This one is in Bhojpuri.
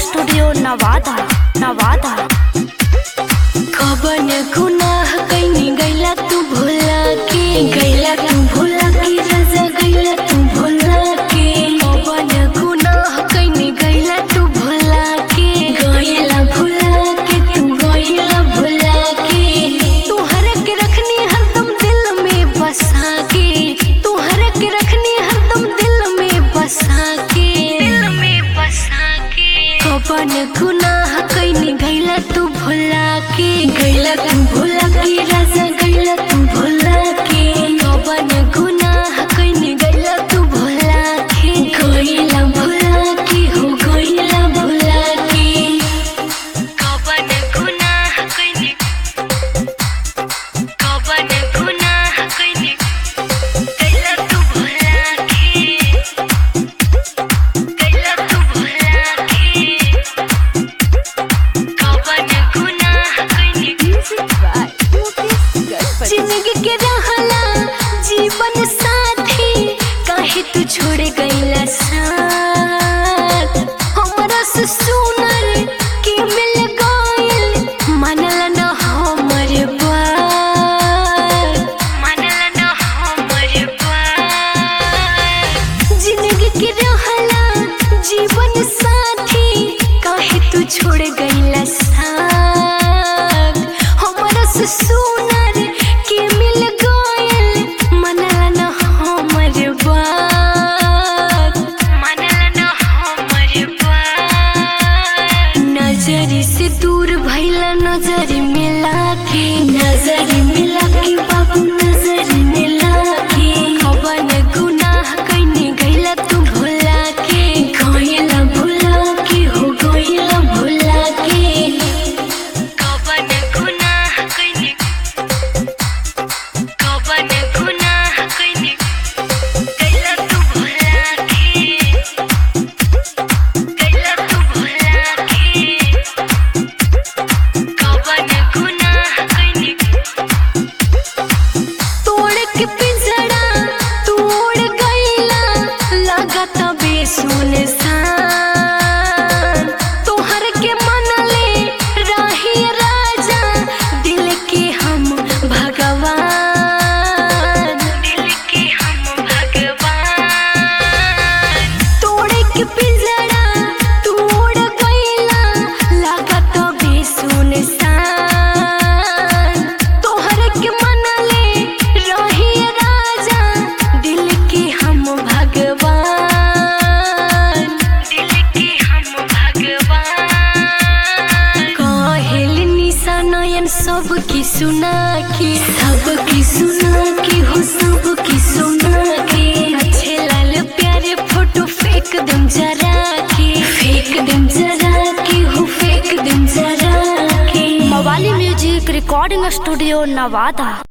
स्टूडियो नवादा नवादा कबन गुनाह कैनी गैला तू भुला के गैला तू भुला के रजा गैला तू भुला के कबन गुनाह कैनी गैला तू भुला के गैला भुला के तू गैला भुला के तुहर के रखनी हरदम दिल में बसा के तुहर के रखनी हरदम दिल में बसा के दिल में बसा के कबन गुनाह कैनी गैला तू भुला के गैला तू भुला के राजा गैला तू भुला के कबन गुनाह कैनी गैला तू भुला के गैला भुला के हो गैला भुला के कबन गुनाह कैनी कबन गुनाह कैनी गैला तू भुला के गैला तू भुला के कबन गुनाह कैनी जिंदगी के रहला जीवन साथी काहे तू छोड़ गईला साथ हमरा से सुनर के मिल गइल मनला न हमर बात मनला न हमर बात जिंदगी के रहला जीवन साथी काहे तू छोड़ गईला साथ हमरा से सुनर के मिल गइल मनला न हमर बात मनला न हमर बात नजर से दूर भइला नजर मिला के नजर मिला के बाबू नजर मिला के कबन गुनाह कैनी गइला तू भुला के गइला भुला के हो गइला भुला के कबन गुनाह कैनी कबन गुनाह कैनी गइला तू भुला के गइला तू भुला के कबन गुनाह कैनी तोड़ के पिंजरा तोड़ गइला लागत बेसुन सान तोहर के मनले राही राजा दिल के हम भगवान दिल के हम भगवान तोड़ के पिंजरा तोड़ गइला लागत बेसुन सान तोहर के मनले रही राजा दिल के हम भगवान दिल के हम भगवान कहल निशा नयन सब की सुना के सब की सुना के हो सब की सुना के अच्छे लाल प्यारे फोटो फेंक दम जरा के फेंक दम जरा के हो फेंक दम जरा के मवाली म्यूजिक रिकॉर्डिंग स्टूडियो नवादा